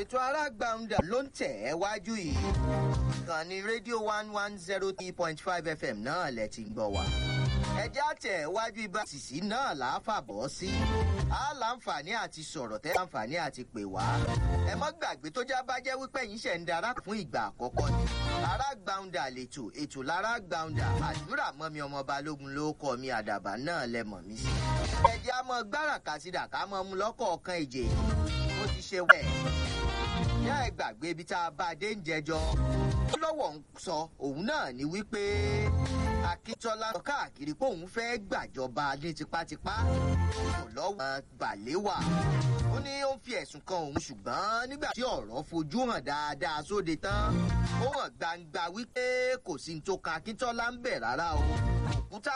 ètò arágbàǹdà ló ń tẹ̀ ẹ́ wájú yìí ìkànnì rédíò one one zero three point five fm náà lẹ ti ń gbọ́ wá ẹjẹ́ àtẹ̀ wájú ibà sísí náà là á fàbọ̀ sí á láǹfààní àti sọ̀rọ̀ tẹ́ láǹfààní àti pè wá ẹ mọ́ gbàgbé tó já bá jẹ́ wípé yín ṣẹ̀ ń darapọ̀ fún ìgbà àkọ́kọ́ ni arágbàǹdà lètò ètò lárágbàǹdà àdúrà mọ́mi ọmọ balógun ló kọ́ mi àdàbà náà lẹ mọ̀ mí sí ẹjẹ́ á mọ gbáràkà sí dàkà mọ́ mu lọ́kọ̀ọ̀kan ìjè ó ti ṣe wẹ̀ yá ẹ gbàgbé ibi tá a bá a dé ń jẹjọ lọ́wọ́ ń sọ òun náà ni wípé akíntọ́lá sọ káàkiri pé òun fẹ́ gbàjọba ní tipátipá kò lọ́wọ́ bàléwà ó ní ó ń fi ẹ̀sùn kan òun ṣùgbọ́n nígbà tí ọ̀rọ̀ fojú hàn dáadáa sóde tán ó hàn gbangba wípé kò sí ní tó kan akíntọ́lá ń bẹ̀ rárá o òkúta